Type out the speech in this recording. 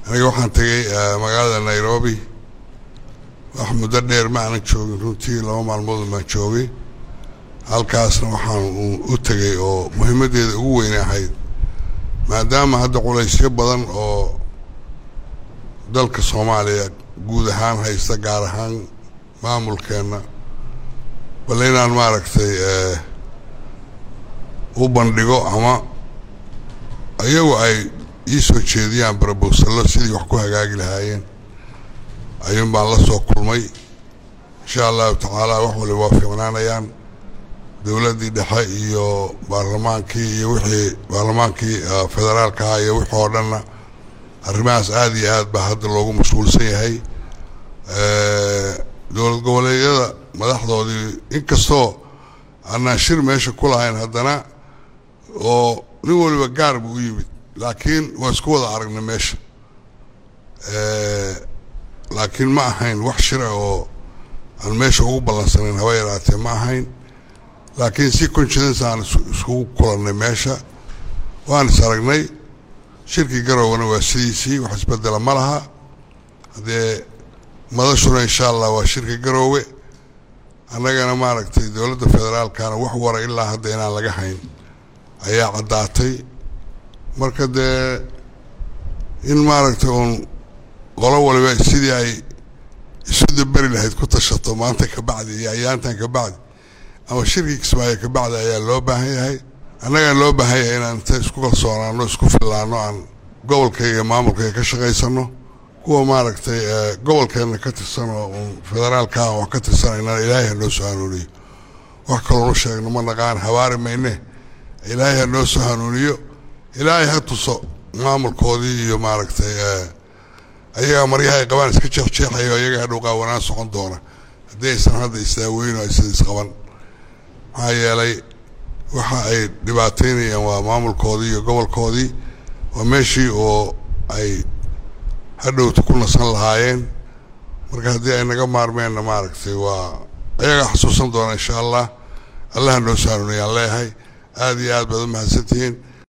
aniga waxaan tegey magaalada nairobi wax muddo dheer ma aanan joogin runtii laba maalmood baan joogay halkaasna waxaan u tegey oo muhiimaddeeda ugu weyn ahayd maadaama hadda culaysyo badan oo dalka soomaaliya guud ahaan haysta gaar ahaan maamulkeenna bal inaan maaragtay u bandhigo ama iyagu ay ii soo jeediyaan barabowsallo sidii wax ku hagaagi lahaayeen ayuun baan la soo kulmay insha allahu tacaala wax waliba waa fiicnaanayaan dowladdii dhexe iyo baarlamaankii iyo wixii baarlamaankii federaalka ah iyo wixii oo dhanna arrimahaas aada iyo aad baa hadda loogu mashquulsan yahay dowlad goboleedyada madaxdoodii inkastoo aanaan shir meesha ku lahayn haddana oo nin waliba gaar buu u yimid laakiin waa isku wada aragnay meesha laakiin ma ahayn wax shira oo aan meesha ugu ballansanayn haba yaraatee ma ahayn laakiin si confidence aan iskugu kulannay meesha waan is aragnay shirkii garowana waa sidiisii wax isbedela ma laha haddee madashuna insha allah waa shirka garoowe annagana maaragtay dowladda federaalkana wax wara ilaa hadda inaan laga hayn ayaa caddaatay marka dee in maaragtay uun qolo waliba sidii ay isu daberi lahayd ku tashato maanta ka bacdi iyo ayaantan ka bacdi ama shirkii kismaayo ka bacdi ayaa loo baahan yahay annagaan loo baahan yahay inaan inta isku kalsoonaano isku fillaano aan gobolkayga iyo maamulkayga ka shaqaysano kuwa maaragtay gobolkeenna ka tirsan oo uun federaalka ah wax ka tirsanayna ilaahay ha noo soo hanuuniyo wax kaloonu sheegno ma naqaan habaari mayne ilaahay ha noo soo hanuuniyo ilaahay ha tuso maamulkoodii iyo maaragtay ayagaa maryaha ay qabaan iska jeexjeexayo iyaga hadhow qaawanaan socon doona haddii aysan hadda isdaaweyn oo aysan isqaban maxaa yeelay waxa ay dhibaataynayaan waa maamulkoodii iyo gobolkoodii waa meeshii oo ay hadhowta ku nasan lahaayeen marka haddii ay naga maarmeenna maaragtay waa ayagaa xasuusan doona insha allah allaha noo soo hanuuniyaan leeyahay aada iyo aad baad u mahadsantihiin